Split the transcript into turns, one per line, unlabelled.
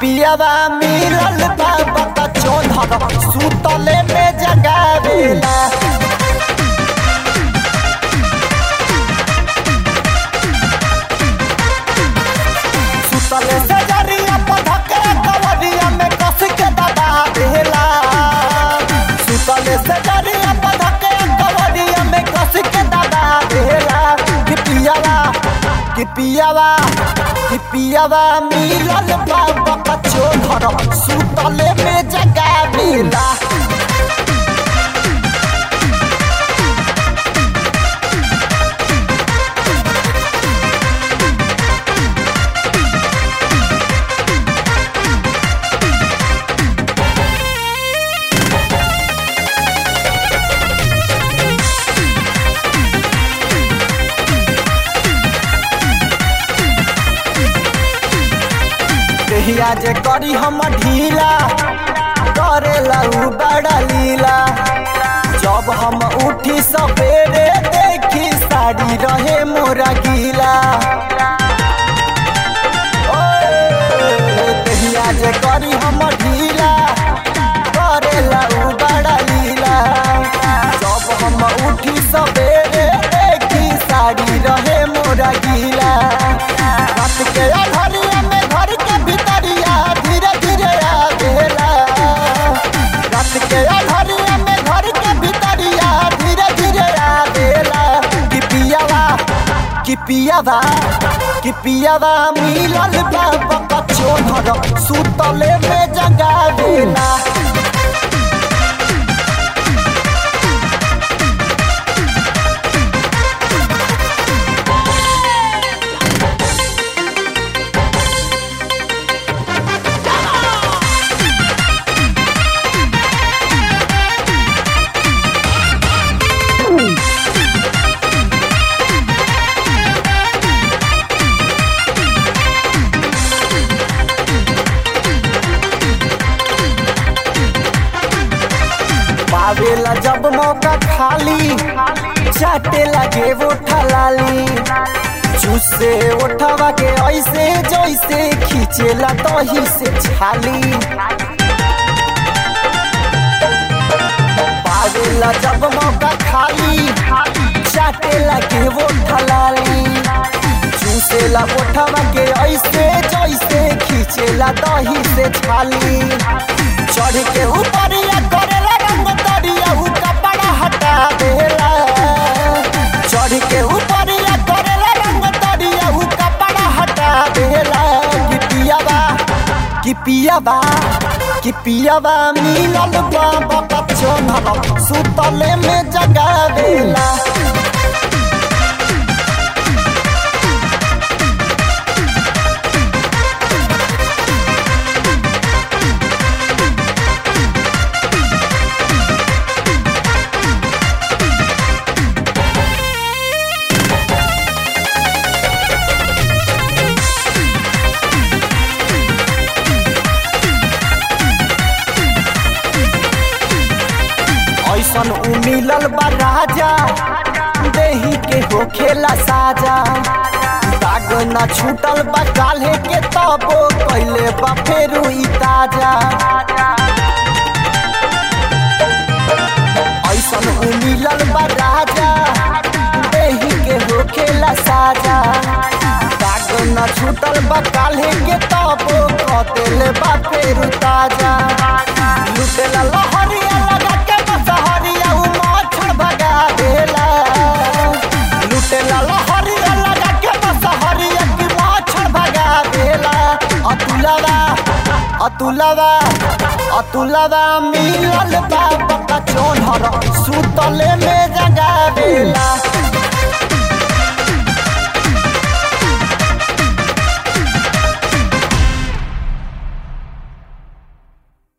पियावा मिलल बा बता चोधर सुतले में जगावेला सुतले से जरिया पधके कवरिया में कस के दबा देला सुतले से जरिया पधके कवरिया में कस के दबा देला कि पियावा कि पियावा कि पियावा मिलल बाबा कचो घर सुतले में जगावेला देहिया जे करी हम ढीला करेला उ बड़ा लीला जब हम उठी सवेरे देखी साड़ी रहे मोरा गीला ओए, देहिया जे करी हम ढीला करेला उ बड़ा लीला जब हम उठी सवेरे देखी साड़ी रहे मोरा गीला रात के अधरिया में घर के भितरिया धीरे धीरे आवेला रात के अधरिया में घर के भितरिया धीरे धीरे आवेला कि पियावा कि पियावा कि पियावा मिलल बाबा कचो घर सुतले में जगावेला पावेला जब मौका खाली चाटे लगे वो ठलाली चूसे उठवा के ऐसे जैसे खींचेला तही से छाली पावेला जब मौका खाली चाटे लगे वो ठलाली चूसेला उठवा के ऐसे जैसे खींचेला दही से छाली चढ़ के ऊपर या करेला रंग दरिया उ कपड़ा हटा देला चढ़ के ऊपर या करेला रंग दरिया उ कपड़ा हटा देला कि पियावा कि पियावा कि पियावा मिलल बाबा बच्चो नल सुतले में जगावेला ऐसन उ मिलल बा राजा देही के हो खेला साजा दाग ना छूटल बा काल्हे के तबो कैले बा फेरू ई ताजा ऐसन उ मिलल बा राजा देही के हो खेला साजा दाग ना छूटल बा काल्हे के तबो कतेले बा फेरू ताजा लुटेला लहरिया लगा के बसहरिया उ मच्छर भगा देला लुटेला लहरिया लगा के बसहरिया की मच्छर भगा देला अतुलवा अतुलवा अतुलवा मिलल बाबा का चोनहर सुतले में जगा देला